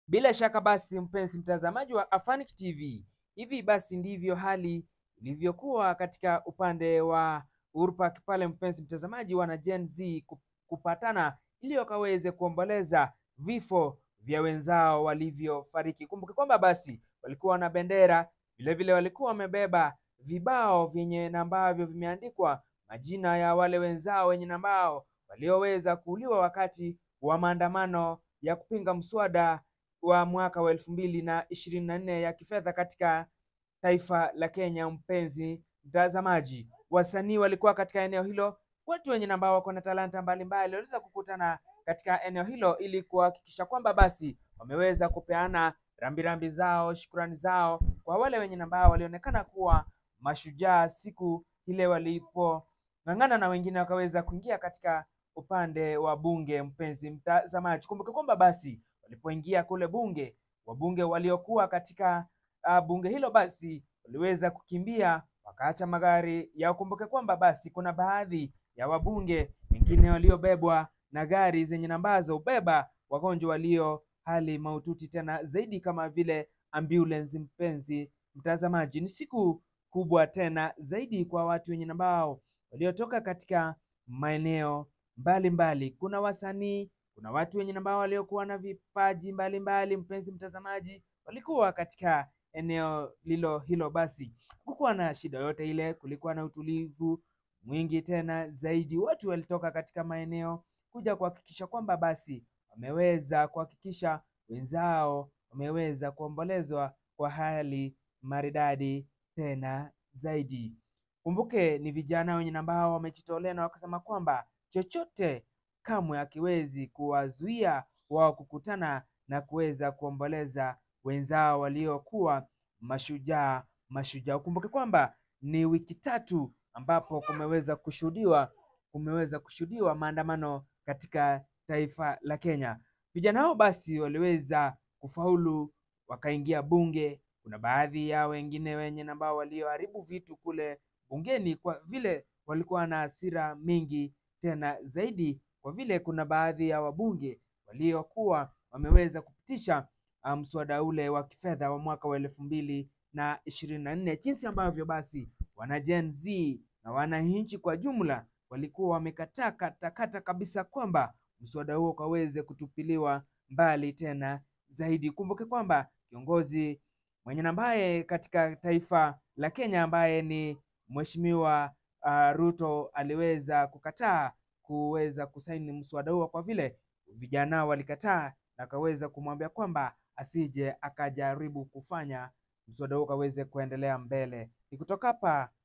Bila shaka basi, mpenzi mtazamaji wa Afanic TV, hivi basi ndivyo hali ilivyokuwa katika upande wa Uhuru Park pale, mpenzi mtazamaji, wana Gen Z kupatana ili wakaweze kuomboleza vifo vya wenzao walivyofariki. Kumbuke kwamba basi walikuwa na bendera, vilevile walikuwa wamebeba vibao vyenye na ambavyo vimeandikwa majina ya wale wenzao wenye na ambao walioweza kuuliwa wakati wa maandamano ya kupinga mswada wa mwaka wa elfu mbili na ishirini na nne ya kifedha katika taifa la Kenya. Mpenzi mtazamaji, wasanii walikuwa katika eneo hilo, watu wenye ambao wako na talanta mbalimbali waliweza kukutana katika eneo hilo ili kuhakikisha kwamba basi wameweza kupeana rambirambi zao, shukrani zao kwa wale wenye ambao walionekana kuwa mashujaa siku ile walipong'ang'ana na wengine wakaweza kuingia katika upande wa bunge. Mpenzi mtazamaji, kumbuke kwamba basi walipoingia kule bunge, wabunge waliokuwa katika uh, bunge hilo basi waliweza kukimbia wakaacha magari yao. Kumbuke kwamba basi kuna baadhi ya wabunge wengine waliobebwa na gari zenye nambazo ubeba wagonjwa walio hali mahututi tena zaidi kama vile ambulance. Mpenzi mtazamaji, ni siku kubwa tena zaidi kwa watu wenye ambao waliotoka katika maeneo mbalimbali. Kuna wasanii, kuna watu wenye ambao waliokuwa na vipaji mbalimbali. Mpenzi mtazamaji, walikuwa katika eneo lilo hilo, basi hakukuwa na shida yote ile, kulikuwa na utulivu mwingi tena zaidi. Watu walitoka katika maeneo kuja kuhakikisha kwamba basi wameweza kuhakikisha wenzao wameweza kuombolezwa kwa hali maridadi tena zaidi. Kumbuke ni vijana wenye ambao wamejitolea na wakasema kwamba chochote kamwe hakiwezi kuwazuia wao kukutana na kuweza kuomboleza wenzao waliokuwa mashujaa mashujaa. Ukumbuke kwamba ni wiki tatu ambapo kumeweza kushuhudiwa kumeweza kushuhudiwa maandamano katika taifa la Kenya. Vijana hao basi waliweza kufaulu wakaingia bunge. Kuna baadhi ya wengine wenye ambao walioharibu vitu kule bungeni kwa vile walikuwa na hasira mingi tena zaidi, kwa vile kuna baadhi ya wabunge waliokuwa wameweza kupitisha mswada ule wa kifedha wa mwaka wa elfu mbili na ishirini na nne jinsi ambavyo basi wana Gen Z na wananchi kwa jumla walikuwa wamekataa katakata kabisa kwamba mswada huo ukaweze kutupiliwa mbali tena zaidi. Kumbuke kwamba kiongozi mwenye ambaye katika taifa la Kenya ambaye ni Mheshimiwa uh, Ruto aliweza kukataa kuweza kusaini mswada huo kwa vile vijana walikataa na akaweza kumwambia kwamba asije akajaribu kufanya mswada huo ukaweze kuendelea mbele. Ni kutoka hapa